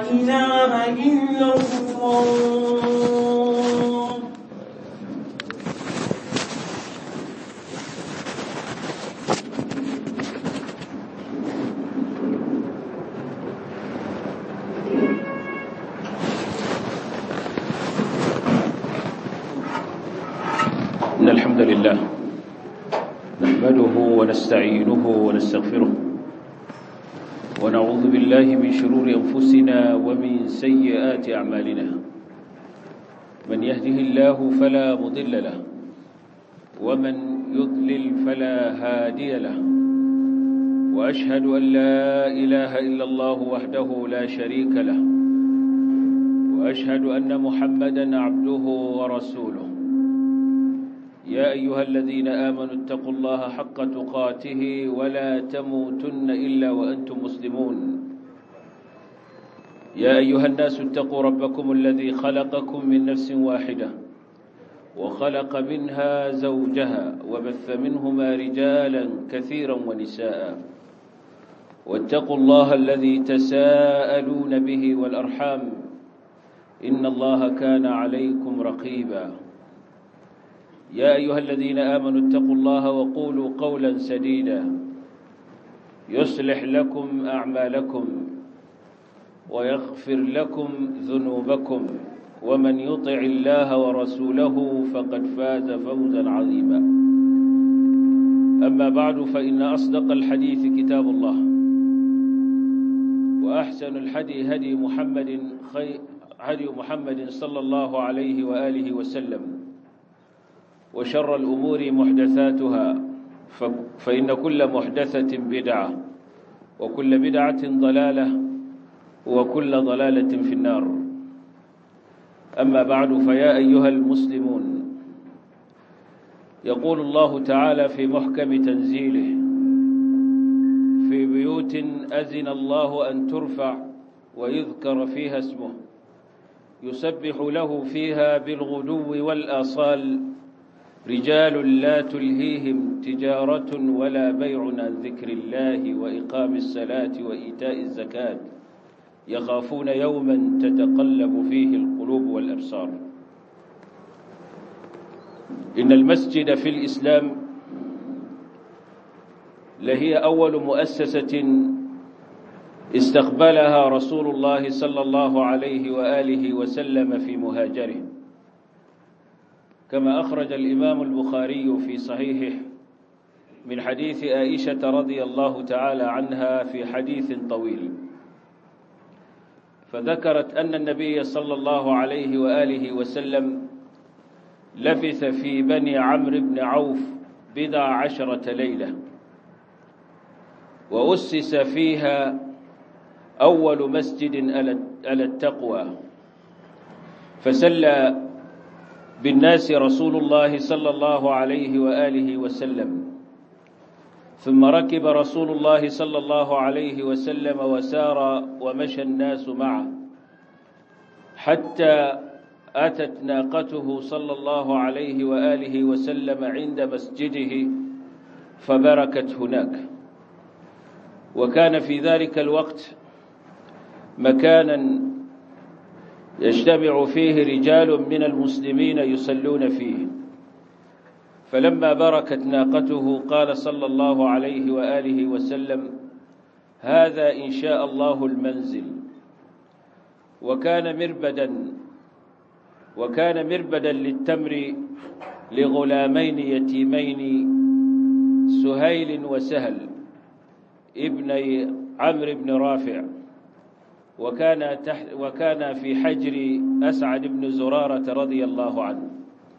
إله إلا الله إن الحمد لله نحمده ونستعينه ونستغفره ونعوذ بالله من شرور أنفسنا ومن سيئات أعمالنا من يهده الله فلا مضل له ومن يضلل فلا هادي له وأشهد أن لا إله إلا الله وحده لا شريك له وأشهد أن محمدا عبده ورسوله يا أيها الذين آمنوا اتقوا الله حق تقاته ولا تموتن إلا وأنتم مسلمون يا أيها الناس اتقوا ربكم الذي خلقكم من نفس واحدة وخلق منها زوجها وبث منهما رجالا كثيرا ونساء واتقوا الله الذي تساءلون به والأرحام إن الله كان عليكم رقيباً يا أيها الذين آمنوا اتقوا الله وقولوا قولا سديدا يصلح لكم أعمالكم ويغفر لكم ذنوبكم ومن يطع الله ورسوله فقد فاز فوزا عظيما أما بعد فإن أصدق الحديث كتاب الله وأحسن الحدي هدي محمد, خي... هدي محمد صلى الله عليه وآله وسلم وشر الأمور محدثاتها فإن كل محدثة بدعة وكل بدعة ضلالة وكل ضلالة في النار أما بعد فيا أيها المسلمون يقول الله تعالى في محكم تنزيله في بيوت أزن الله أن ترفع ويذكر فيها اسمه يسبح له فيها بالغدو والآصال رجال لا تلهيهم تجارة ولا بيع عن ذكر الله وإقام الصلاة وإيتاء الزكاة يخافون يوما تتقلب فيه القلوب والأبصار إن المسجد في الإسلام لهي أول مؤسسة استقبلها رسول الله صلى الله عليه وآله وسلم في مهاجره كما أخرج الإمام البخاري في صحيحه من حديث آئشة رضي الله تعالى عنها في حديث طويل فذكرت أن النبي صلى الله عليه وآله وسلم لبث في بني عمرو بن عوف بضع عشرة ليلة وأسس فيها أول مسجد على التقوى فسلى بالناس رسول الله صلى الله عليه وآله وسلم ثم ركب رسول الله صلى الله عليه وسلم وسار ومشى الناس معه حتى أتت ناقته صلى الله عليه وآله وسلم عند مسجده فبركت هناك وكان في ذلك الوقت مكانا يجتمع فيه رجال من المسلمين يصلون فيه فلما بركت ناقته قال صلى الله عليه وآله وسلم هذا إن شاء الله المنزل وكان مربدا وكان مربدا للتمر لغلامين يتيمين سهيل وسهل ابني عمرو بن رافع وكان تحت وكان في حجر أسعد بن زرارة رضي الله عنه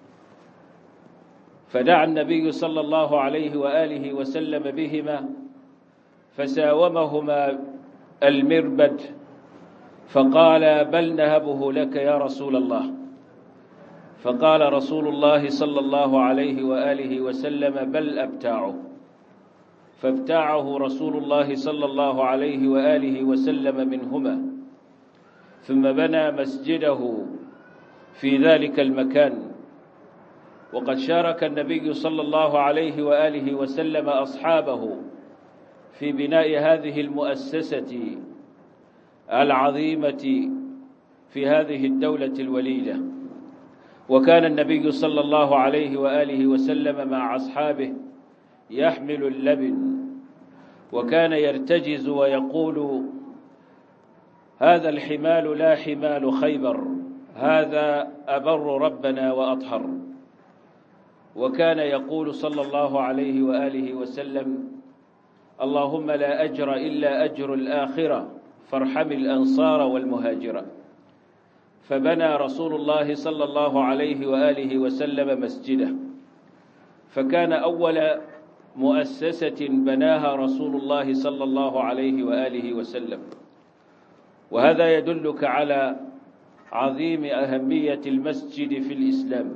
فدعا النبي صلى الله عليه وآله وسلم بهما فساومهما المربد فقال بل نهبه لك يا رسول الله فقال رسول الله صلى الله عليه وآله وسلم بل أبتاعه فابتاعه رسول الله صلى الله عليه وآله وسلم منهما ثم بنى مسجده في ذلك المكان وقد شارك النبي صلى الله عليه وآله وسلم أصحابه في بناء هذه المؤسسة العظيمة في هذه الدولة الوليدة وكان النبي صلى الله عليه وآله وسلم مع أصحابه يحمل اللبن وكان يرتجز ويقول هذا الحمال لا حمال خيبر هذا أبر ربنا وأطهر وكان يقول صلى الله عليه وآله وسلم اللهم لا أجر إلا أجر الآخرة فارحم الأنصار والمهاجرة فبنى رسول الله صلى الله عليه وآله وسلم مسجده فكان أول مؤسسة بناها رسول الله صلى الله عليه وآله وسلم وهذا يدلك على عظيم أهمية المسجد في الإسلام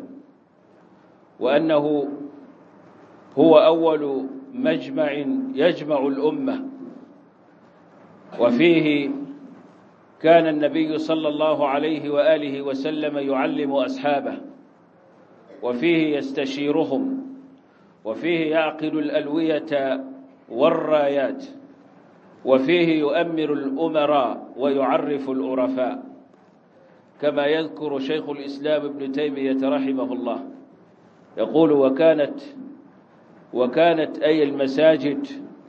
وأنه هو أول مجمع يجمع الأمة وفيه كان النبي صلى الله عليه وآله وسلم يعلم أصحابه وفيه يستشيرهم وفيه يعقل الألوية والرايات وفيه يؤمر الأمراء ويعرف العرفاء كما يذكر شيخ الإسلام ابن تيمية رحمه الله يقول وكانت وكانت أي المساجد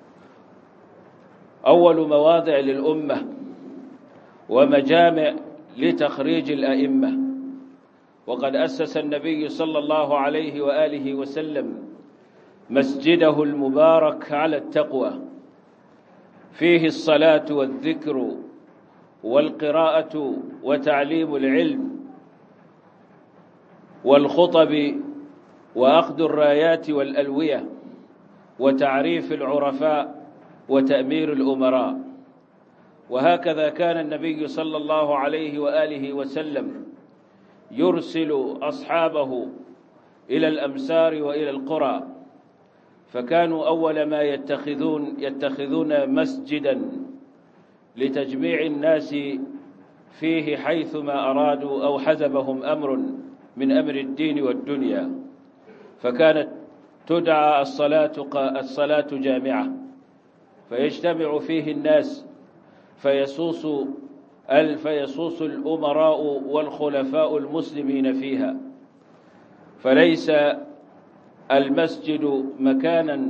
أول مواضع للأمة ومجامع لتخريج الأئمة وقد أسس النبي صلى الله عليه وآله وسلم مسجده المبارك على التقوى فيه الصلاة والذكر والقراءة وتعليم العلم والخطب وأخذ الرايات والألوية وتعريف العرفاء وتأمير الأمراء وهكذا كان النبي صلى الله عليه وآله وسلم يرسل أصحابه إلى الأمسار وإلى القرى فكانوا أول ما يتخذون يتخذون مسجدا لتجميع الناس فيه حيثما أرادوا أو حزبهم أمر من أمر الدين والدنيا فكانت تدعى الصلاة الصلاة جامعة فيجتمع فيه الناس فيسوس فيسوس الأمراء والخلفاء المسلمين فيها فليس المسجد مكانا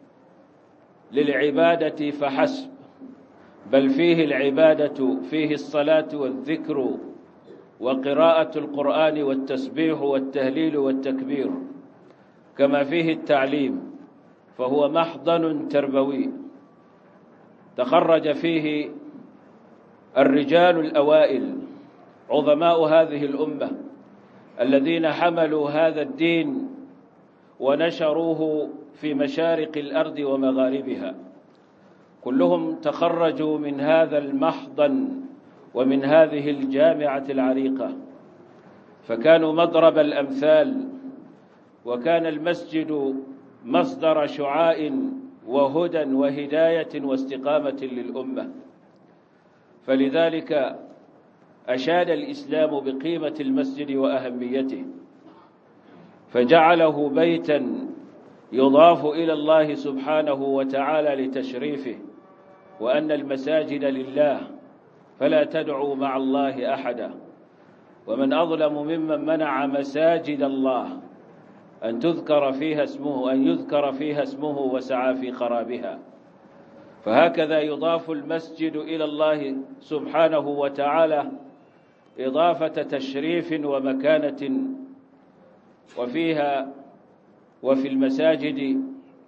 للعبادة فحسب بل فيه العبادة فيه الصلاة والذكر وقراءة القرآن والتسبيح والتهليل والتكبير كما فيه التعليم فهو محضن تربوي تخرج فيه الرجال الأوائل عظماء هذه الأمة الذين حملوا هذا الدين ونشروه في مشارق الأرض ومغاربها كلهم تخرجوا من هذا المحضن ومن هذه الجامعة العريقة فكانوا مضرب الأمثال وكان المسجد مصدر شعاع وهدى وهداية واستقامة للأمة فلذلك أشاد الإسلام بقيمة المسجد وأهميته فجعله بيتا يضاف إلى الله سبحانه وتعالى لتشريفه وأن المساجد لله فلا تدعوا مع الله أحدا ومن أظلم ممن منع مساجد الله أن تذكر فيها اسمه أن يذكر فيها اسمه وسعى في خرابها فهكذا يضاف المسجد إلى الله سبحانه وتعالى إضافة تشريف ومكانة وفيها وفي المساجد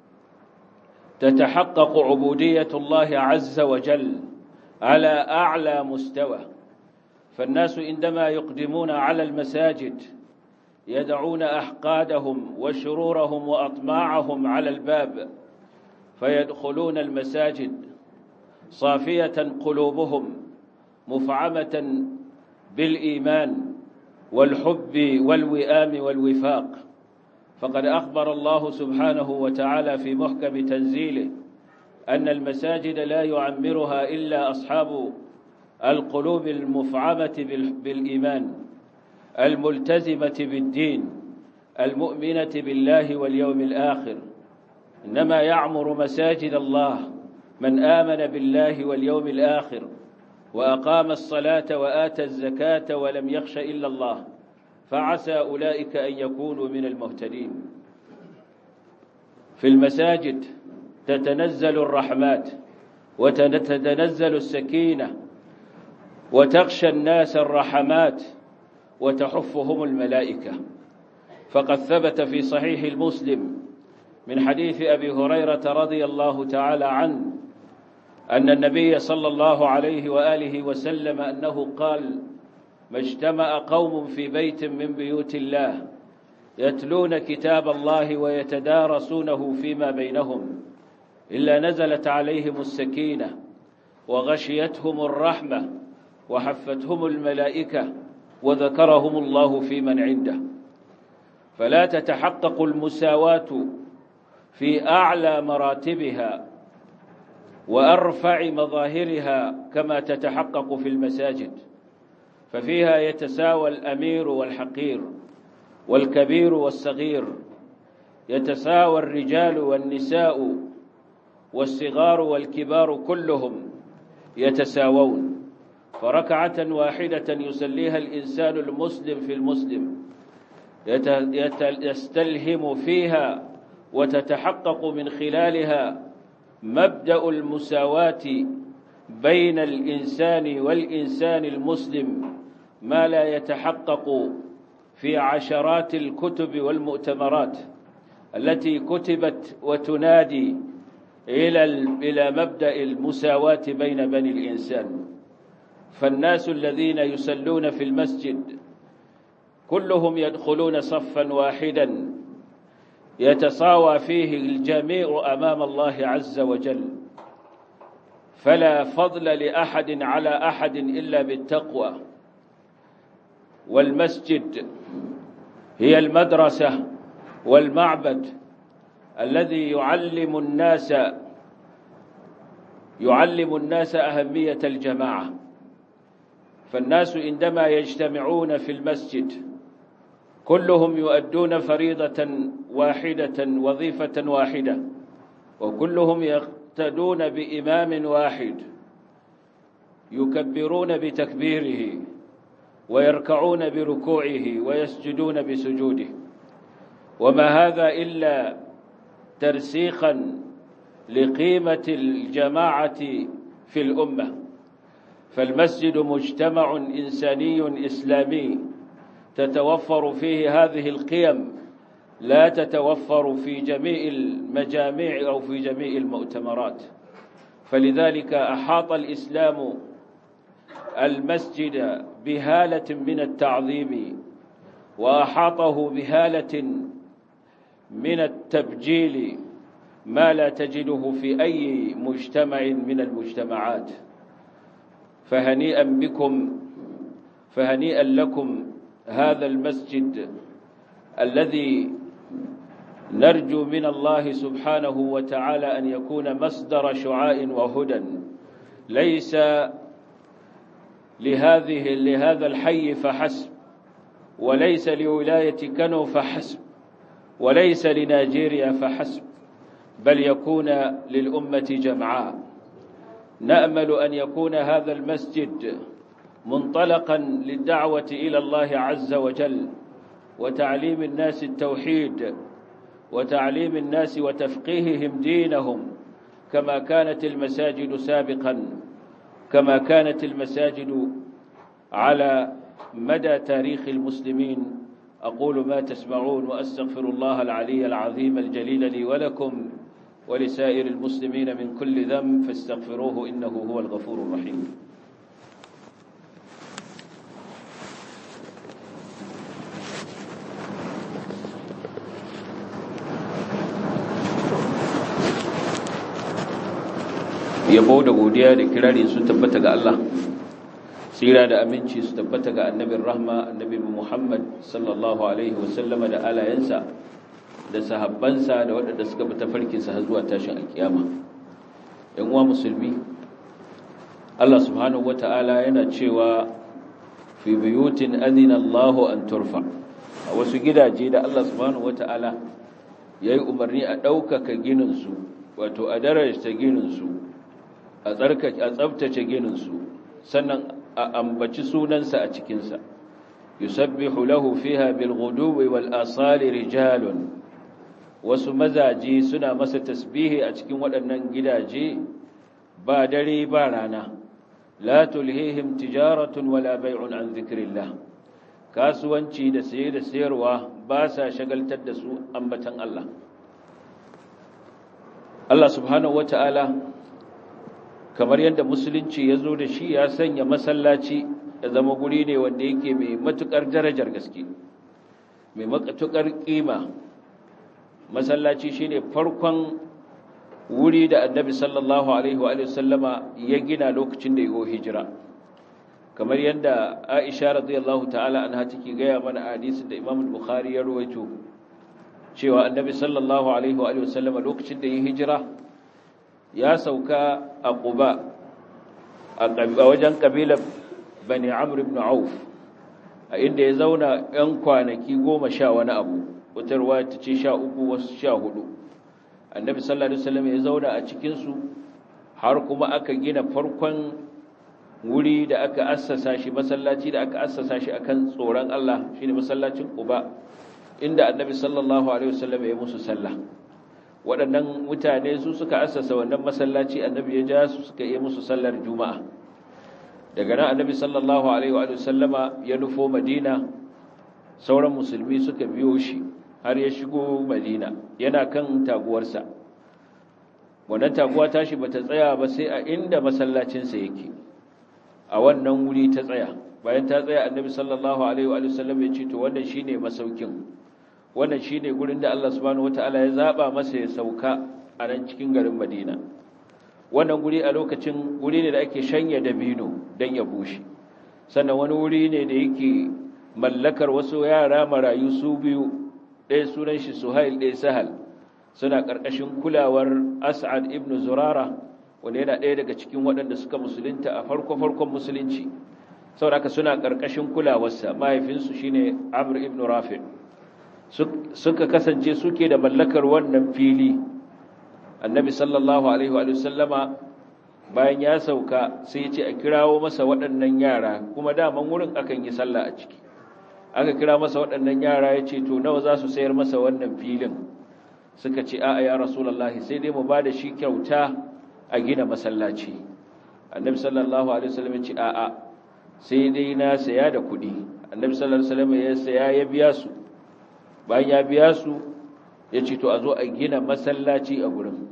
تتحقق عبودية الله عز وجل على أعلى مستوى فالناس عندما يقدمون على المساجد يدعون أحقادهم وشرورهم وأطماعهم على الباب فيدخلون المساجد صافية قلوبهم مفعمة بالإيمان والحب والوئام والوفاق فقد أخبر الله سبحانه وتعالى في محكم تنزيله أن المساجد لا يعمرها إلا أصحاب القلوب المفعمة بالإيمان الملتزمة بالدين المؤمنة بالله واليوم الآخر إنما يعمر مساجد الله من آمن بالله واليوم الآخر وأقام الصلاة وآتى الزكاة ولم يخش إلا الله فعسى أولئك أن يكونوا من المهتدين في المساجد تتنزل الرحمات وتتنزل السكينة وتغشى الناس الرحمات وتحفهم الملائكة فقد ثبت في صحيح المسلم من حديث أبي هريرة رضي الله تعالى عنه أن النبي صلى الله عليه وآله وسلم أنه قال ما اجتمع قوم في بيت من بيوت الله يتلون كتاب الله ويتدارسونه فيما بينهم إلا نزلت عليهم السكينة وغشيتهم الرحمة وحفتهم الملائكة وذكرهم الله في من عنده فلا تتحقق المساواة في أعلى مراتبها وأرفع مظاهرها كما تتحقق في المساجد ففيها يتساوى الأمير والحقير والكبير والصغير يتساوى الرجال والنساء والصغار والكبار كلهم يتساوون فركعة واحدة يسليها الإنسان المسلم في المسلم يستلهم فيها وتتحقق من خلالها مبدأ المساواة بين الإنسان والإنسان المسلم ما لا يتحقق في عشرات الكتب والمؤتمرات التي كتبت وتنادي إلى إلى مبدأ المساواة بين بني الإنسان فالناس الذين يسلون في المسجد كلهم يدخلون صفا واحدا يتصاوى فيه الجميع أمام الله عز وجل فلا فضل لأحد على أحد إلا بالتقوى والمسجد هي المدرسة والمعبد الذي يعلم الناس يعلم الناس أهمية الجماعة فالناس عندما يجتمعون في المسجد كلهم يؤدون فريضة واحدة وظيفة واحدة وكلهم يقتدون بإمام واحد يكبرون بتكبيره ويركعون بركوعه ويسجدون بسجوده وما هذا إلا ترسيخا لقيمة الجماعة في الأمة فالمسجد مجتمع إنساني إسلامي تتوفر فيه هذه القيم لا تتوفر في جميع المجامع أو في جميع المؤتمرات فلذلك أحاط الإسلام المسجد بهالة من التعظيم وأحاطه بهالة من التبجيل ما لا تجده في أي مجتمع من المجتمعات فهنيئا بكم فهنيئا لكم هذا المسجد الذي نرجو من الله سبحانه وتعالى أن يكون مصدر شعاع وهدى ليس لهذه لهذا الحي فحسب وليس لولاية كنو فحسب وليس لنيجيريا فحسب بل يكون للأمة جمعاء نأمل أن يكون هذا المسجد منطلقا للدعوة إلى الله عز وجل وتعليم الناس التوحيد وتعليم الناس وتفقيههم دينهم كما كانت المساجد سابقا كما كانت المساجد على مدى تاريخ المسلمين أقول ما تسمعون وأستغفر الله العلي العظيم الجليل لي ولكم ولسائر المسلمين من كل ذنب فاستغفروه إنه هو الغفور الرحيم yabo da godiya da kirari sun tabbata ga Allah tsira da aminci su tabbata ga annabin rahma annabi Muhammad sallallahu alaihi wasallama da alayensa da sahabbansa da waɗanda suka bi tafarkinsa har zuwa tashin alkiyama ‘yan uwa musulmi Allah subhanahu wata'ala yana cewa fi buyutin adina Allahu an turfa a wasu gidaje da Allah subhanahu wata'ala ya yi umarni a ɗaukaka gininsu wato a darajta gininsu a tsabtace gininsu sannan a ambaci sunansa a cikinsa yusabbihu lahu fiha bil ghuduwi wal asali rijalun wasu mazaje suna masa tasbihi a cikin waɗannan gidaje ba dare ba rana la tulhihim tijaratun wala bai'un an dhikrillah kasuwanci da saye da sayarwa ba sa shagaltar da su ambatan Allah Allah subhanahu wata'ala kamar yadda musulunci ya zo da shi ya sanya masallaci ya zama guri ne wanda yake mai matukar darajar gaske mai matukar kima masallaci shine farkon wuri da annabi sallallahu alaihi wa sallama ya gina lokacin da yago hijira kamar yadda Aisha radiyallahu ta'ala anha take gaya mana hadisin da Imam Bukhari ya rawaito cewa annabi sallallahu alaihi wa sallama lokacin da ya hijira ya sauka a Quba a wajen kabilar Bani Amr ibn Auf a inda ya zauna 'yan kwanaki goma sha wani abu wutarwa ta ce sha uku wasu sha hudu annabi sallallahu alaihi wasallam ya zauna a cikinsu har kuma aka gina farkon wuri da aka assasa shi masallaci da aka assasa shi akan tsoron Allah shine masallacin Quba inda annabi sallallahu alaihi wasallam ya musu sallah waɗannan mutane su suka assasa wannan masallaci annabi ya ja su suka yi musu sallar juma'a daga nan annabi sallallahu alaihi wa sallama ya nufo madina sauran musulmi suka biyo shi har ya shigo madina yana kan taguwarsa wannan taguwa tashi bata tsaya ba sai a inda masallacinsa yake a wannan wuri ta tsaya bayan ta tsaya annabi sallallahu alaihi wa sallam ya ce to wannan shine masaukin wannan shine gurin da Allah subhanahu wataala ya zaba masa ya sauka a nan cikin garin Madina wannan guri a lokacin guri ne da ake shanya dabino dan ya bushe sannan wani wuri ne da yake mallakar wasu yara marayu su biyu ɗaya sunan shi Suhail ɗaya Sahal suna ƙarƙashin kulawar As'ad ibn Zurara wanda yana ɗaya daga cikin waɗanda suka musulunta a farko-farkon musulunci sauraka suna ƙarƙashin kulawarsa mahaifinsu shine Amr ibn Rafi suka kasance suke da mallakar wannan fili annabi sallallahu alaihi wa sallama bayan ya sauka sai ya ce a kirawo masa waɗannan yara kuma daman wurin akan yi sallah a ciki aka kira masa waɗannan yara ya ce to nawa za su sayar masa wannan filin suka ce a'a ya rasulullahi sai dai mu ba da shi kyauta a gina masallaci annabi sallallahu alaihi wasallam ya ce a'a sai dai na saya da kuɗi annabi sallallahu alaihi wasallam ya saya ya biya su bayan ya biya su ya ce to a zo a gina masallaci a gurin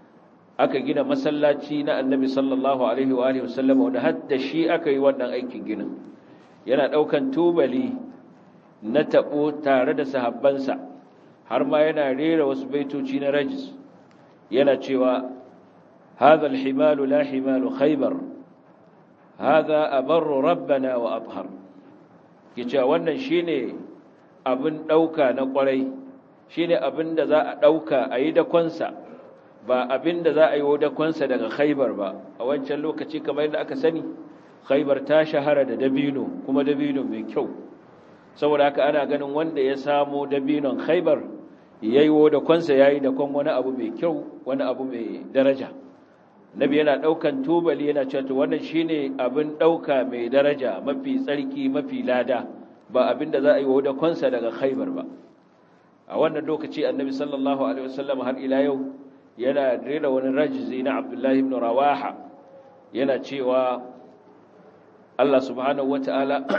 aka gina masallaci na annabi sallallahu alaihi wa alihi wasallam wanda hadda shi aka yi wannan aikin ginin yana daukan tubali na tabo tare da sahabbansa har ma yana rera wasu baitoci na rajis yana cewa هذا الحمال لا حمال خيبر هذا أبر ربنا وأطهر kice wannan shine abin dauka na kwarai shine abin da za a dauka ayi da konsa ba abin da za a yi da konsa daga Khaibar ba a wancan lokaci kamar yadda aka sani Khaibar ta shahara da dabino kuma dabino mai kyau saboda haka ana ganin wanda ya samo dabinon Khaibar yayi da konsa yayi da kon wani abu mai kyau wani abu mai daraja nabi yana daukan tubali yana cewa to wannan shine abin dauka mai daraja mafi tsarki mafi lada ba abin da za a yi wa konsa daga Khaibar ba a wannan lokaci annabi sallallahu alaihi wasallam har ila yau yana rera wani rajzi na Abdullah ibn Rawaha yana cewa Allah subhanahu wataala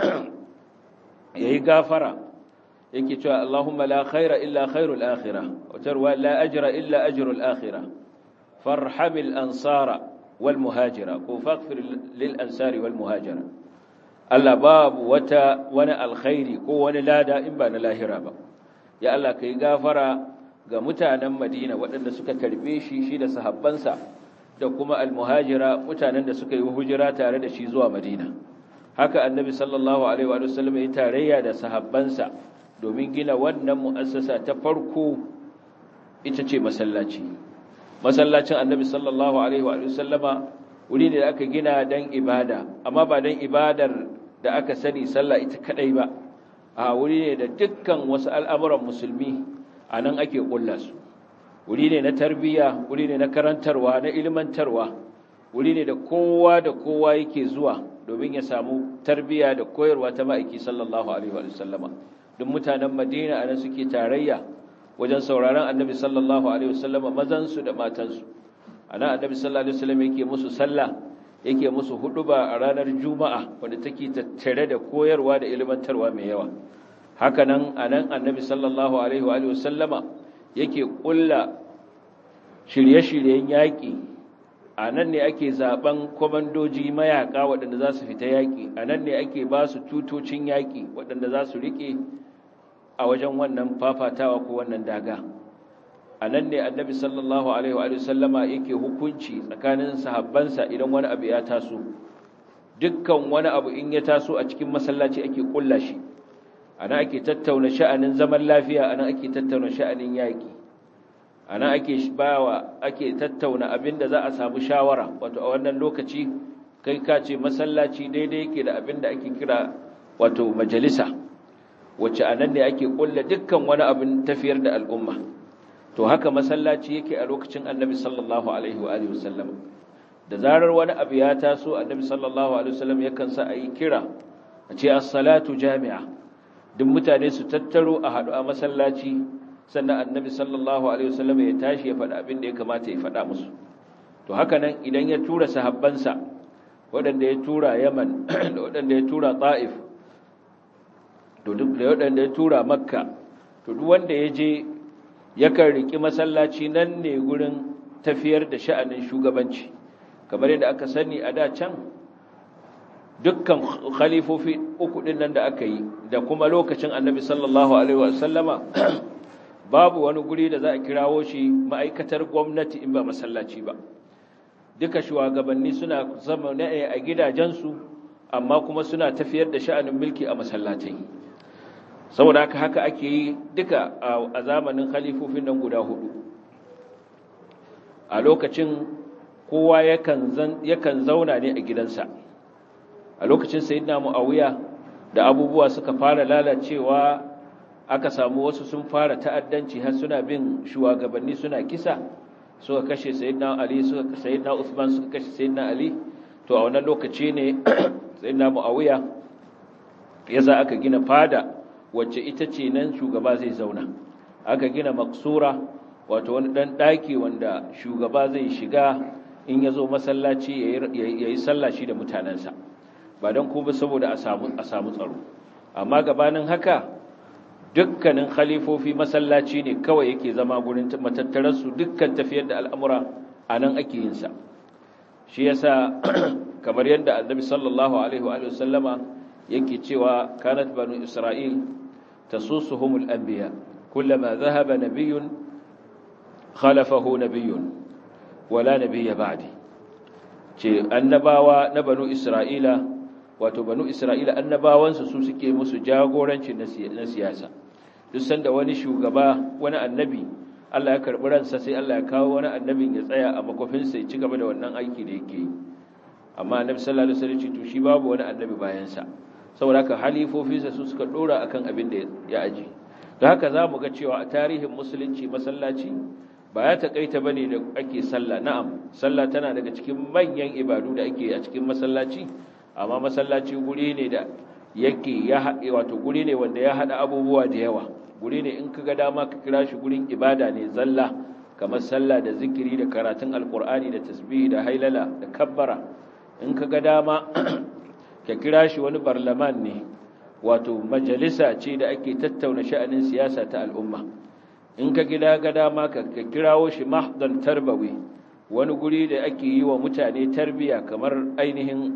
yayi gafara yake cewa Allahumma la khaira illa khairul akhirah wa tarwa la ajra illa ajrul akhirah فارحم الأنصار والمهاجرة وفاغفر للأنصار والمهاجرة Allah babu wata wani alkhairi ko wani lada in ba na lahira ba ya Allah kai gafara ga mutanen Madina waɗanda suka karbe shi shi da sahabbansa da kuma almuhajira mutanen da suka yi hijira tare da shi zuwa Madina haka annabi sallallahu alaihi wa sallam ya tarayya da sahabbansa domin gina wannan mu'assasa ta farko ita ce masallaci masallacin annabi sallallahu alaihi wa sallama wuri ne da aka gina don ibada amma ba don ibadar da aka sani sallah ita kadai ba a wuri ne da dukkan wasu al'amuran musulmi a nan ake kulla su wuri ne na tarbiyya wuri ne na karantarwa na ilmantarwa wuri ne da kowa da kowa yake zuwa domin ya samu tarbiya da koyarwa ta ma'aiki sallallahu alaihi wa sallama duk mutanen madina anan suke tarayya wajen sauraron annabi sallallahu alaihi wa sallama mazansu da matansu ana annabi sallallahu alaihi wa sallam yake musu sallah yake musu huduba a ranar juma'a wanda take tattare da koyarwa da ilmantarwa mai yawa haka nan anan annabi sallallahu alaihi wa sallama yake kulla shirye-shiryen yaƙi a nan ne ake zaben kwamandoji mayaka waɗanda za su fita yaƙi a nan ne ake ba su tutocin yaƙi waɗanda za su riƙe a wajen wannan fafatawa ko wannan daga a nan ne annabi sallallahu alaihi wa sallama yake hukunci tsakanin sahabbansa idan wani abu ya taso dukkan wani abu in ya taso a cikin masallaci ake kulla shi ana ake tattauna sha'anin zaman lafiya ana ake tattauna sha'anin yaƙi ana ake bawa ake tattauna abinda za a samu shawara wato a wannan lokaci kai ka ce masallaci daidai yake da abinda ake kira wato majalisa wacce anan ne ake kulla dukkan wani abin tafiyar da al'umma to haka masallaci yake a lokacin annabi sallallahu alaihi wa alihi wasallam da zarar wani abu ya taso annabi sallallahu alaihi wasallam yakan sa ayi kira a ce as-salatu jami'a duk mutane su tattaro a hadu a masallaci sannan annabi sallallahu alaihi wasallam ya tashi ya faɗa abin da ya kamata ya faɗa musu to haka nan idan ya tura sahabbansa waɗanda ya tura Yaman da waɗanda ya tura Taif to duk da waɗanda ya tura Makka to duk wanda ya je yakan riki masallaci nan ne gurin tafiyar da sha'anin shugabanci kamar yadda aka sani a da can dukkan khalifofi uku din nan da aka yi da kuma lokacin annabi sallallahu alaihi wasallama babu wani guri da za a kirawo shi ma'aikatar gwamnati in ba masallaci ba duka shugabanni suna zama ne a gidajensu amma kuma suna tafiyar da sha'anin mulki a masallatai saboda haka haka ake yi duka a zamanin khalifofin nan guda hudu a lokacin kowa yakan zauna ne a gidansa a lokacin sayyidina muawiya da abubuwa suka fara lalacewa aka samu wasu sun fara ta'addanci har suna bin shugabanni suna kisa suka kashe sayyidina ali suka sayyidina usman suka kashe sayyidina ali to a wannan lokaci ne sayyidina muawiya yasa aka gina fada wacce ita ce nan shugaba zai zauna aka gina maksura wato wani dan daki wanda shugaba zai shiga in yazo masallaci yayi sallah shi da mutanansa ba don kuma saboda a samu a samu tsaro amma gabanin haka dukkanin khalifofi masallaci ne kawai yake zama gurin matattararsu dukkan tafiyar da al'amura a nan ake yin sa shi yasa kamar yadda annabi sallallahu alaihi wa sallama yake cewa kanat banu isra'il tasusuhumul anbiya kullama dhahaba nabiyyun khalafahu nabiyyun wala nabiyya ba'di ce annabawa na banu isra'ila wato banu isra'ila annabawansu su suke musu jagoranci na siyasa duk sanda wani shugaba wani annabi Allah ya karbi ransa sai Allah ya kawo wani annabin ya tsaya a makofinsa ya ci gaba da wannan aiki da yake yi amma annabi sallallahu alaihi wasallam to shi babu wani annabi bayan sa saboda haka halifofinsa su suka dora akan abin da ya aji don haka zamu ga cewa a tarihin musulunci masallaci ba ya takaita bane da ake sallah na'am sallah tana daga cikin manyan ibadu da ake a cikin masallaci amma masallaci guri ne da yake ya haɗe wato guri ne wanda ya haɗa abubuwa da yawa guri ne in ka ga dama ka kira shi gurin ibada ne zalla kamar sallah da zikiri da karatun alkur'ani da tasbihi da hailala da kabbara in ka ga dama ka kira shi wani barlaman ne wato majalisa ce da ake tattauna sha'anin siyasa ta al'umma in ka gida ga dama ka kirawo shi mahdan tarbawi wani guri da ake yi wa mutane tarbiya kamar ainihin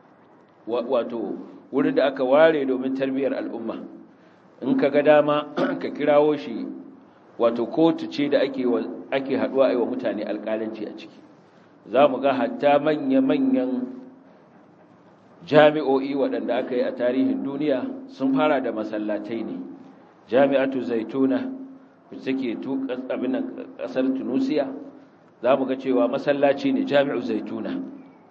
wato wurin da aka ware domin tarbiyar al'umma in ka ga dama ka kirawo shi wato kotu ce da ake ake haduwa aiwa mutane alƙalanci a ciki za mu ga hatta manya-manyan jami'o'i waɗanda aka yi a tarihin duniya sun fara da masallatai ne jami'atu zaituna wacce take abin ƙasar tunusiya za mu ga cewa masallaci ne jami'u zaituna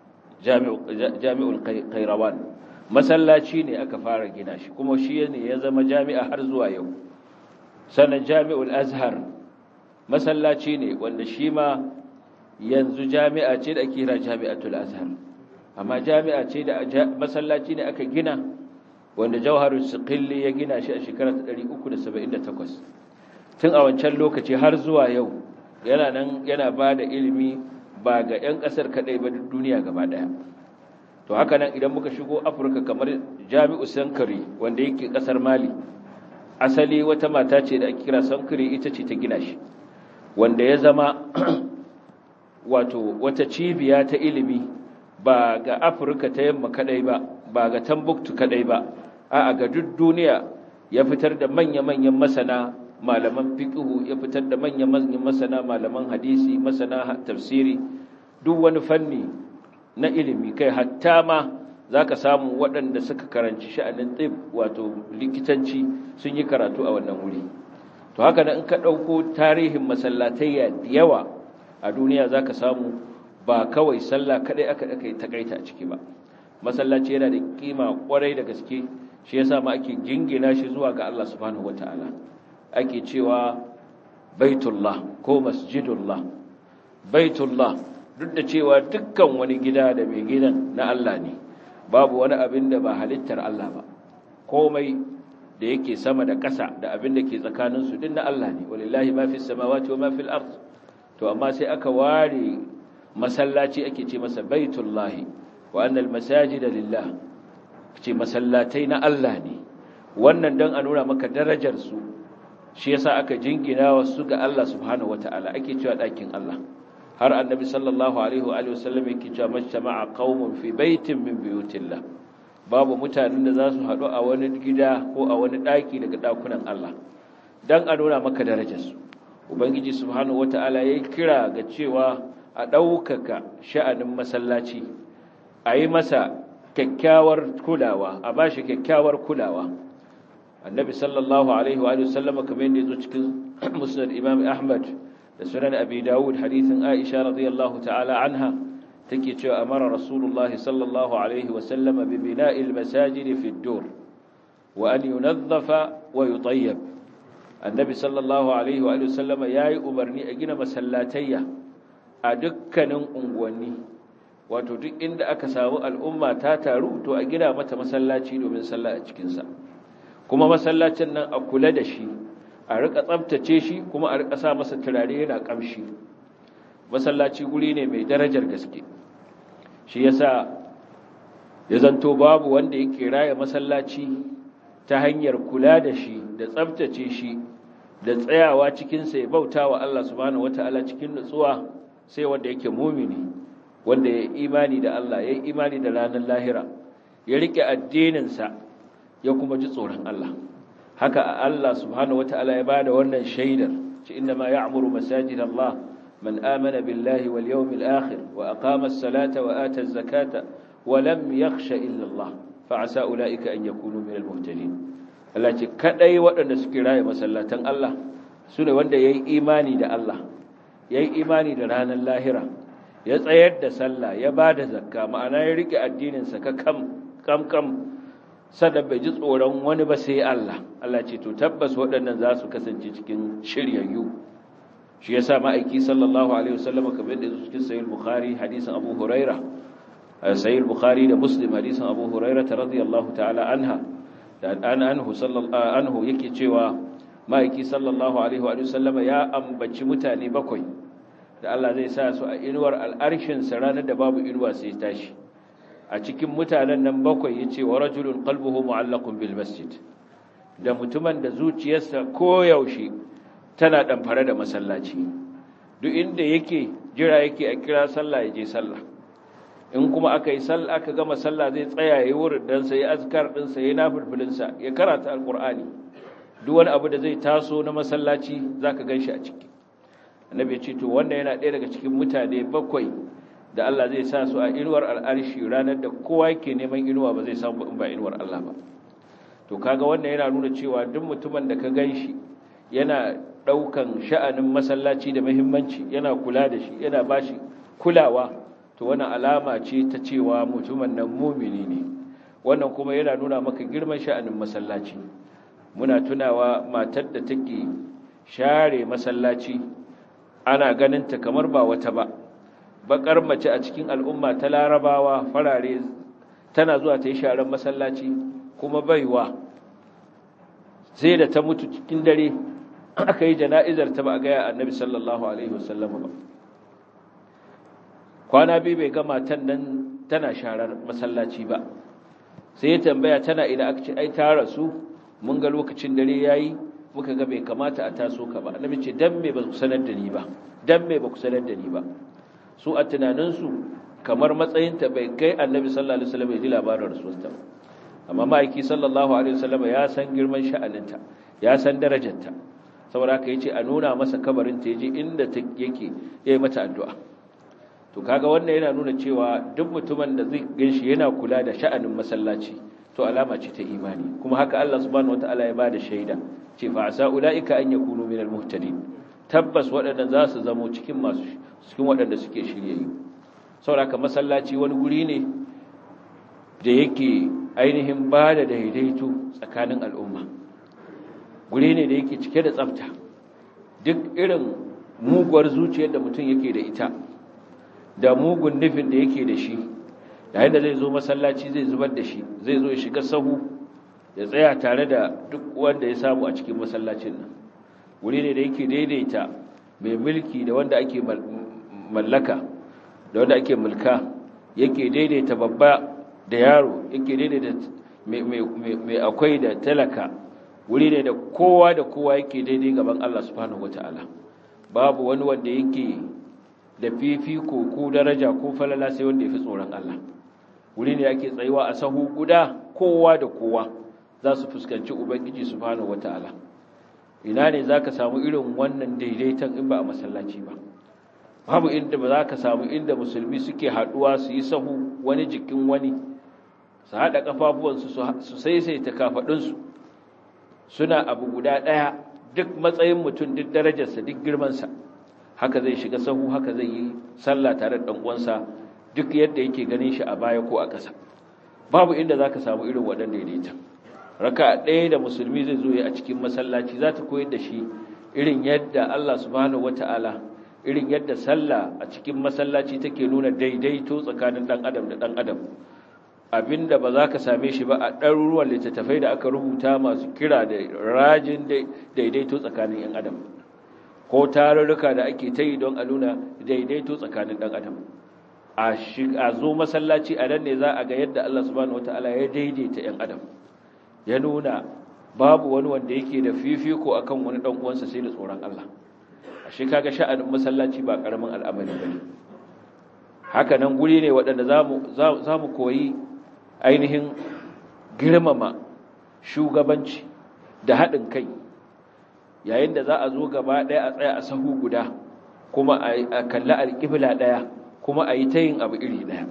jami'ul kairawan masallaci ne aka fara gina shi kuma shi ne ya zama jami'a har zuwa yau sannan jami'ul azhar masallaci ne wanda shi ma yanzu jami'a ce da kira jami'atul azhar amma jami'a ce da masallaci ne aka gina wanda jawharul siqilli ya gina shi a shekarar 378 tun a wancan lokaci har zuwa yau yana nan yana ba da ilimi ba ga 'yan ƙasar kaɗai ba duniya gaba ɗaya to haka nan idan muka shigo afirka kamar jami'u sankari wanda yake ƙasar mali asali wata mata ce da ake kira sankari ita ce ta gina shi wanda ya zama wato wata cibiya ta ilimi ba ga afirka ta yamma kaɗai ba ba ga tambuktu kaɗai ba a ga duk duniya ya fitar da manya-manyan masana malaman fiqhu ya fitar da manya-manyan masana malaman hadisi masana tafsiri duk wani fanni na ilimi kai hatta ma zaka samu waɗanda suka karanci sha'anin tib wato likitanci sun yi karatu a wannan wuri to haka nan in ka ɗauko tarihin masallatai yawa a duniya zaka samu ba kawai sallah kadai aka aka takaita a ciki ba masallaci yana da kima kwarai da gaske shi yasa ma ake jingina shi zuwa ga Allah subhanahu wataala ake cewa baitullah ko masjidullah baitullah duk da cewa dukkan wani gida da mai gidan na Allah ne babu wani abin da ba halittar Allah ba komai da yake sama da ƙasa da abin da ke tsakaninsu din na Allah ne walillahi ma fis samawati wa ma fil ard to amma sai aka ware masallaci ake ce masa baitullahi wa annal masajida lillah ce masallatai na Allah ne wannan dan a nuna maka darajar su shi yasa aka jingina wasu ga Allah subhanahu wataala ake cewa ɗakin Allah har annabi sallallahu alaihi wa sallam yake cewa majtama'a qaumun fi baitin min buyutillah babu mutanen da za su haɗu a wani gida ko a wani ɗaki daga ɗakunan Allah dan a nuna maka darajar su ubangiji subhanahu wataala yayi kira ga cewa a ɗaukaka sha'anin masallaci a yi masa kyakkyawar kulawa a bashi kyakkyawar kulawa annabi sallallahu alaihi wa sallam kamar yadda yazo cikin musnad imam ahmad da sunan abi dawud hadithin aisha radiyallahu ta'ala anha take cewa amara rasulullahi sallallahu alaihi wa sallam bi bina'il masajid fi ad-dur wa an yunazzafa wa yutayyab annabi sallallahu alaihi wa sallam yayi umarni a gina masallatayya a dukkanin unguwanni wato duk inda aka samu al'umma ta taru to a gina mata masallaci domin sallah a cikinsa kuma masallacin nan a kula da shi a rika tsabtace shi kuma a rika sa masa turare yana kamshi masallaci guri ne mai darajar gaske shi yasa ya zanto babu wanda yake raya masallaci ta hanyar kula da shi da tsabtace shi da tsayawa cikinsa ya bauta wa Allah subhanahu wata'ala cikin nutsuwa sai wanda yake mumini wanda ya imani da Allah ya imani da ranar lahira ya rike addininsa ya kuma ji tsoron Allah haka Allah subhanahu wataala ya bada wannan shaidar ci inna ma ya'muru masajid Allah man amana billahi wal yawmil akhir wa aqama as-salata wa ata az-zakata wa lam yakhsha illa Allah fa asa ulaika an yakunu min al-muhtadin Allah ce kadai waɗanda suke raye masallatan Allah sune wanda yayi imani da Allah yayi imani da ranar lahira ya tsayar da sallah ya bada zakka ma'ana ya rike addinin sa ka kam kam kam sada bai ji tsoron wani ba sai Allah Allah ce to tabbas waɗannan za su kasance cikin shiryayyu shi yasa ma'aiki sallallahu alaihi wasallam kamar da cikin sahih bukhari hadisin abu huraira sahih bukhari da muslim hadisin abu huraira radiyallahu ta'ala anha da an anhu sallallahu anhu yake cewa ma'aiki sallallahu alaihi wa sallam ya ambaci mutane bakwai da Allah zai sa su a inuwar al'arshin sa ranar da babu inuwa sai tashi a cikin mutanen nan bakwai ya ce wa rajulun qalbuhu mu'allaqun bil masjid da mutumin da zuciyarsa koyaushe tana ɗamfare da masallaci duk inda yake jira yake a kira sallah ya je sallah in kuma aka yi sallah aka gama sallah zai tsaya ya wurin dan sai azkar din sa ya nafilfilin sa ya karanta alqur'ani duk wani abu da zai taso na masallaci zaka ganshi a ciki annabi ya ce to wanda yana ɗaya daga cikin mutane bakwai da Allah zai sa su a inuwar al'arshi ranar da kowa yake neman inuwa ba zai samu in ba inuwar Allah ba to kaga wannan yana nuna cewa duk mutumin da ka ganshi yana daukan sha'anin masallaci da muhimmanci yana kula da shi yana bashi kulawa to wannan alama ce ta cewa mutumin nan mumini ne wannan kuma yana nuna maka girman sha'anin masallaci muna tunawa matar da take share masallaci ana ganin ta kamar ba wata ba bakar mace a cikin al'umma ta larabawa farare tana zuwa ta yi sharan masallaci kuma baiwa sai da ta mutu cikin dare aka yi jana'izar ta ba a gaya annabi sallallahu alaihi wasallam ba kwana biyu bai ga matan nan tana sharar masallaci ba sai ya tambaya tana ina aka ce ai ta rasu mun ga lokacin dare yayi muka ga bai kamata a taso ka ba annabi ce dan me ba ku sanar da ni ba dan me ba ku sanar da ni ba su a tunaninsu kamar matsayinta bai kai annabi sallallahu alaihi wasallam ya ji labarin rasuwarta amma ma'aiki sallallahu alaihi wasallam ya san girman sha'aninta ya san darajarta saboda haka yace a nuna masa kabarin ta yaje inda ta yake yayi mata addu'a to kaga wannan yana nuna cewa duk mutumin da zai ganshi yana kula da sha'anin masallaci to alama ce ta imani kuma haka Allah subhanahu wataala ya bada shaida ce fa asa ulaika an yakunu minal muhtadin tabbas waɗannan za su zamo cikin masu cikin waɗanda suke shiryayyu saboda haka masallaci wani guri ne da yake ainihin ba da daidaito tsakanin al'umma guri ne da yake cike da tsafta duk irin muguwar zuciyar da mutum yake da ita da mugun nufin da yake da shi yayin da zai zo masallaci zai zubar da shi zai zo ya shiga sahu ya tsaya tare da duk wanda ya samu a cikin masallacin nan wuri ne da yake daidaita mai mulki da wanda ake mallaka da wanda ake mulka yake daidaita babba da yaro yake daidaita mai akwai da talaka wuri ne da kowa da kowa yake daidai gaban Allah subhanahu wata'ala babu wani wanda yake da fifiko ko daraja ko falala sai wanda ya fi tsoron Allah wuri ne ake tsayuwa a sahu guda kowa da kowa za su fuskanci ubangiji subhanahu wata'ala ina ne za ka samu irin wannan daidaiton in ba a masallaci ba babu inda ba za ka samu inda musulmi suke haɗuwa su yi sahu wani jikin wani su haɗa ƙafafuwansu su saisaita kafaɗinsu suna abu guda ɗaya duk matsayin mutum duk darajarsa duk girmansa haka zai shiga sahu haka zai yi sallah tare da ɗan'uwansa duk yadda yake ganin shi a baya ko a ƙasa babu inda za ka samu irin waɗanda daidaiton raka ɗaya da musulmi zai zo a cikin masallaci za ta koyar da shi irin yadda Allah subhanahu wata'ala irin yadda sallah a cikin masallaci take nuna daidaito tsakanin ɗan adam da ɗan adam abinda ba za ka same shi ba a ɗaruruwan littattafai da aka rubuta masu kira da rajin daidaito tsakanin ‘yan adam ko tarurruka da ake ta yi don a nuna daidaito tsakanin ɗan adam a zo masallaci a nan ne za a ga yadda Allah subhanahu wata'ala ya daidaita ‘yan adam ya nuna babu wani wanda yake da fifiko akan wani dan uwansa sai da tsoron Allah ashe kaga sha'anin masallaci ba karamin al'amari bane haka nan guri ne waɗanda zamu zamu koyi ainihin girmama shugabanci da haɗin kai yayin da za a zo gaba ɗaya a tsaya a sahu guda kuma a kalli alƙibla ɗaya kuma a yi ta yin abu iri ɗaya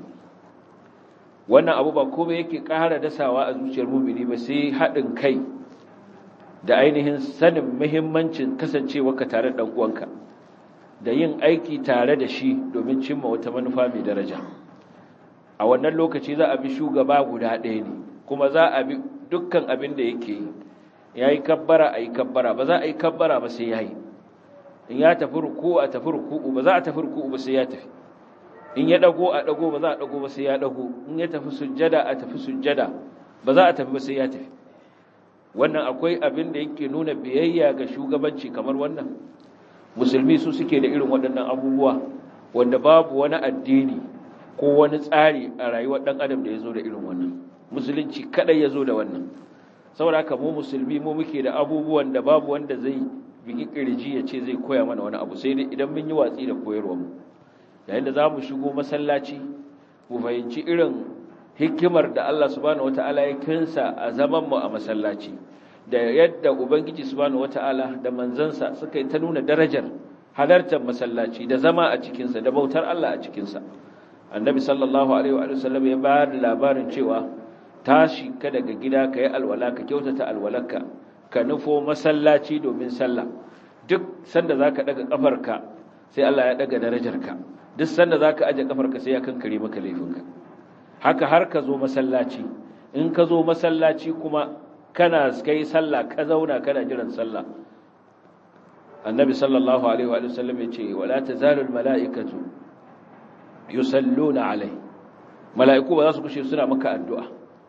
wannan abu ba komai yake ƙara dasawa a zuciyar mumini ba sai haɗin kai da ainihin sanin muhimmancin kasancewa ka tare da uwanka da yin aiki tare da shi domin cimma wata manufa mai daraja a wannan lokaci za a bi shugaba guda ɗaya ne kuma za a bi dukkan abin da yake yi ya yi kabbara a yi kabbara ba za a yi kabbara ba sai ya yi in ya tafi ruku a tafi ruku ba za a tafi ruku ba sai ya tafi in ya dago a dago ba za a dago ba sai ya dago in ya tafi sujjada a tafi sujjada ba za a tafi ba sai ya tafi wannan akwai abin da yake nuna biyayya ga shugabanci kamar wannan musulmi su suke da irin waɗannan abubuwa wanda babu wani addini ko wani tsari a rayuwar ɗan adam da ya zo da irin wannan musulunci kaɗai ya zo da wannan saboda haka mu musulmi mu muke da abubuwan da babu wanda zai bigi kirji ya ce zai koya mana wani abu sai dai idan mun yi watsi da koyarwar mu yayin da za mu shigo masallaci mu fahimci irin hikimar da Allah subhanahu wata'ala ya kinsa a zaman mu a masallaci da yadda ubangiji subhanahu wata'ala da manzansa suka yi ta nuna darajar halartar masallaci da zama a cikinsa da bautar Allah a cikinsa annabi sallallahu alaihi wa sallam ya ba da labarin cewa tashi ka daga gida ka yi alwala ka kyautata alwalarka ka nufo masallaci domin sallah duk sanda zaka daga kafarka sai Allah ya daga darajarka duk sanda zaka aje kafarka sai ya kankare maka laifinka haka har ka zo masallaci in ka zo masallaci kuma kana kai sallah ka zauna kana jiran sallah annabi sallallahu alaihi wa sallam yace wala tazalu al malaikatu yusalluna alai mala'iku ba za su kushe suna maka addu'a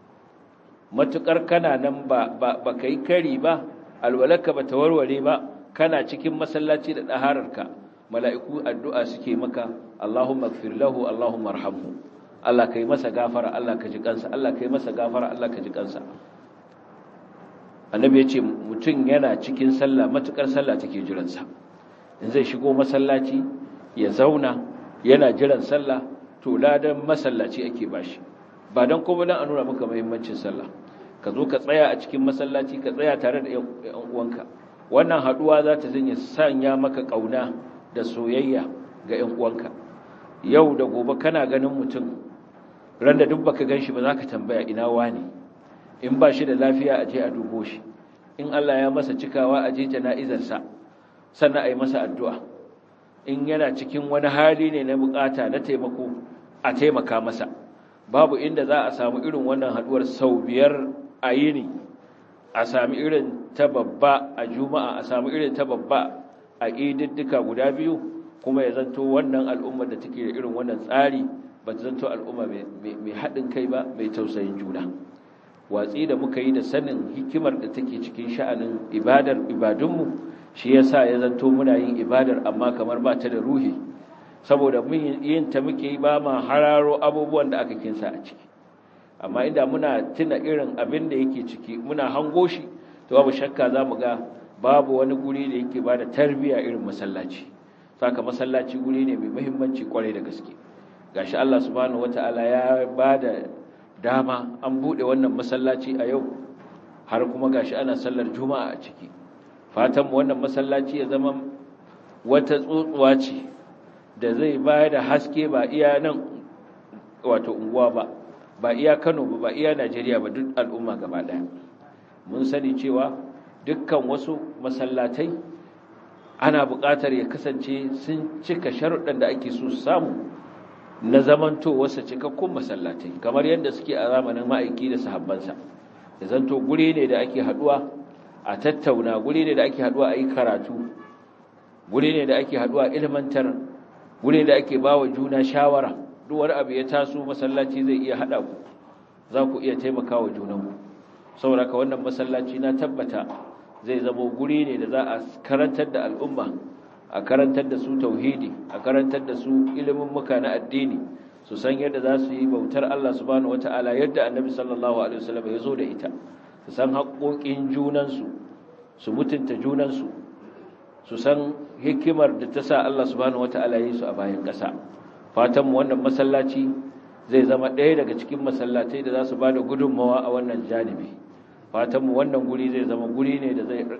matukar kana nan ba ba kai kari ba alwalaka ba ta warware ba kana cikin masallaci da dahararka mala'iku addu'a suke maka Allahumma ighfir lahu Allahumma arhamhu Allah kai masa gafara Allah ka ji kansa Allah kai masa gafara Allah ka ji kansa annabi ya ce mutum yana cikin sallah matukar sallah take jiransa in zai shigo masallaci ya zauna yana jiran sallah to ladan masallaci ake bashi ba don kuma dan a nuna maka muhimmancin sallah ka zo ka tsaya a cikin masallaci ka tsaya tare da yan uwanka wannan haduwa za ta zanya sanya maka kauna da soyayya ga yan uwanka yau da gobe kana ganin mutum randa duk baka ganshi ba za ka tambaya ina wani in ba shi da lafiya a je a dubo shi in Allah ya masa cikawa a je jana'izarsa sannan a yi masa addu'a in yana cikin wani hali ne na bukata na taimako a taimaka masa babu inda za a samu irin wannan haduwar sau biyar a yini a sami irin ta babba a juma'a a sami irin ta babba a ididdika guda biyu kuma ya zanto wannan al'ummar da take da irin wannan tsari ba ta zanto al'umma mai haɗin kai ba mai tausayin juna watsi da muka yi da sanin hikimar da take cikin sha'anin ibadar ibadunmu shi yasa ya zanto muna yin ibadar amma kamar ba ta da ruhi saboda mun yin ta muke yi ba ma hararo abubuwan da aka kinsa a ciki amma inda muna tuna irin abin da yake ciki muna hango shi to babu shakka za mu ga babu wani guri da yake ba da tarbiya irin masallaci saka masallaci guri ne mai muhimmanci kwarai da gaske gashi Allah subhanahu wataala ya ba da dama an bude wannan masallaci a yau har kuma gashi ana sallar juma'a a ciki fatan mu wannan masallaci ya zama wata tsotsuwa ce da zai bayar da haske ba iya nan wato unguwa ba ba iya Kano ba ba iya Najeriya ba duk al'umma gaba daya mun sani cewa dukkan wasu masallatai ana buƙatar ya kasance sun cika sharuɗan da ake so samu na zamanto wasu cikakkun masallatai kamar yadda suke a zamanin ma'aiki da sahabbansa da zanto guri ne da ake haɗuwa a tattauna guri ne da ake haɗuwa a yi karatu guri ne da ake haɗuwa ilmantar guri da ake ba wa juna shawara duk wani abu ya taso masallaci zai iya haɗa ku za ku iya taimaka wa junanku saboda ka wannan masallaci na tabbata zai zama guri ne da za a karantar da al'umma a karantar da su tauhidi a karantar da su ilimin muka na addini su san yadda za su yi bautar Allah subhanahu wata'ala yadda annabi sallallahu alaihi wasallam ya zo da ita su san haƙoƙin junansu su mutunta junansu su san hikimar da ta sa Allah subhanahu wata'ala ya yi su a bayan ƙasa fatan mu wannan masallaci zai zama ɗaya daga cikin masallatai da za su ba da gudunmawa a wannan janibi fatanmu wannan guri zai zama guri ne da zai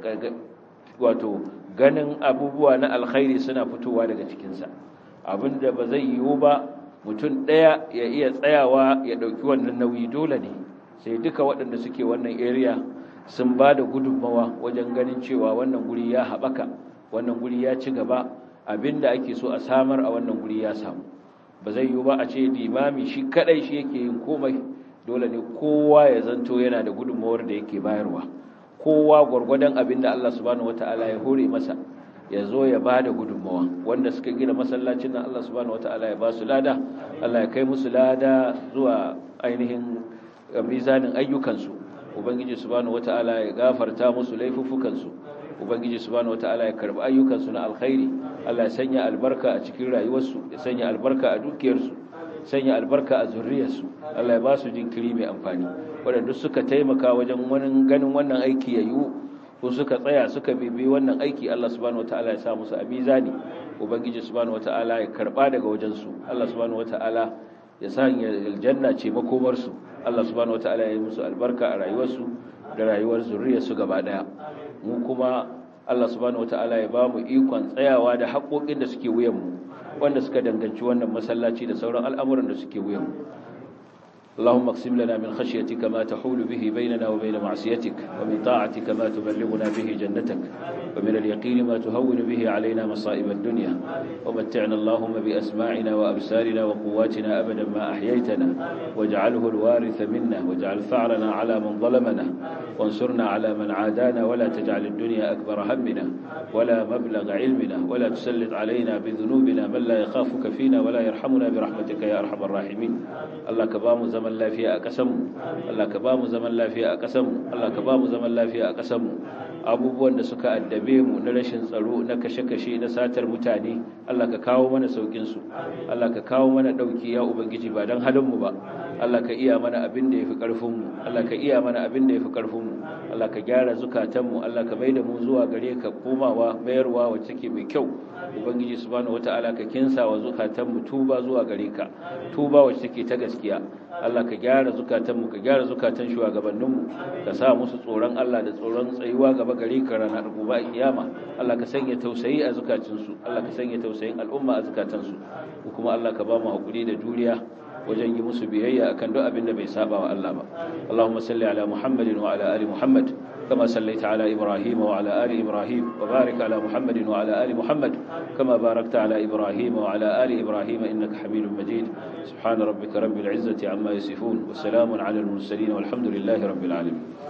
wato ganin abubuwa na alkhairi suna fitowa daga cikinsa abinda ba zai yiwu ba mutum ɗaya ya iya tsayawa ya ɗauki wannan nauyi dole ne sai duka waɗanda suke wannan area sun ba da gudunmawa wajen ganin cewa wannan guri ya haɓaka wannan guri ya ci gaba abinda ake so a samar a wannan guri ya samu ba zai yiwu ba a ce limami shi kaɗai shi yake yin komai dole ne kowa ya zanto yana da gudunmawar da yake bayarwa kowa gwargwadon abin da Allah subhanahu wataala ya hore masa ya zo ya ba da gudunmawa wanda suka gina masallacin nan Allah subhanahu wataala ya ba su lada Allah ya kai musu lada zuwa ainihin mizanin ayyukansu ubangiji subhanahu wataala ya gafarta musu laifuffukansu ubangiji subhanahu wataala ya karbi ayyukansu na alkhairi Allah ya sanya albarka a cikin rayuwarsu ya sanya albarka a dukiyarsu sanya albarka a zurriyarsu Allah ya ba su jinkiri mai amfani waɗanda suka taimaka wajen wani ganin wannan aiki ya yiwu ko suka tsaya suka bibi wannan aiki Allah subhanahu wataala ya sa musu a mizani ubangiji subhanahu wataala ya karba daga wajensu Allah subhanahu wataala ya sanya aljanna ce makomarsu Allah subhanahu wataala ya yi musu albarka a rayuwarsu da rayuwar zurriyarsu gaba daya mu kuma Allah subhanahu wataala ya ba mu ikon tsayawa da haƙoƙin da suke wuyanmu wanda suka danganci wannan masallaci da sauran al'amuran da suke wuyanmu اللهم اقسم لنا من خشيتك ما تحول به بيننا وبين معصيتك ومن طاعتك ما تبلغنا به جنتك ومن اليقين ما تهون به علينا مصائب الدنيا ومتعنا اللهم بأسماعنا وأبصارنا وقواتنا أبدا ما أحييتنا واجعله الوارث منا واجعل ثأرنا على من ظلمنا وانصرنا على من عادانا ولا تجعل الدنيا أكبر همنا ولا مبلغ علمنا ولا تسلط علينا بذنوبنا من لا يخافك فينا ولا يرحمنا برحمتك يا أرحم الراحمين الله كبام زمن لا فيها أقسم الله كبام زمن لا فيها أقسم الله كبام زمن لا فيها أقسم abubuwan da suka addabe mu na rashin tsaro na kashe-kashe na satar mutane Allah ka kawo mana saukin su Allah ka kawo mana dauki ya ubangiji ba dan halin mu ba Allah ka iya mana abin da yafi karfin mu Allah ka iya mana abin da yafi karfin mu Allah ka gyara zukatan mu Allah ka maida mu zuwa gare ka komawa mayarwa wacce take mai kyau ubangiji subhanahu wataala ka kinsa wa zukatan mu tuba zuwa gare ka tuba wacce take ta gaskiya Allah ka gyara zukatan mu ka gyara zukatan shugabannin mu ka sa musu tsoron Allah da tsoron tsayuwa gaba gare ka ranar gobe a kiyama Allah ka sanya tausayi a zukacinsu Allah ka sanya tausayin al'umma a zukatansu kuma Allah ka ba mu hakuri da juriya wajen yi musu biyayya akan duk abin da bai saba wa Allah ba Allahumma salli ala Muhammadin wa ala ali Muhammad كما صليت على إبراهيم وعلى آل إبراهيم وبارك على محمد وعلى آل محمد كما باركت على إبراهيم وعلى آل إبراهيم إنك حميد مجيد سبحان ربك رب العزة عما يصفون وسلام على المرسلين والحمد لله رب العالمين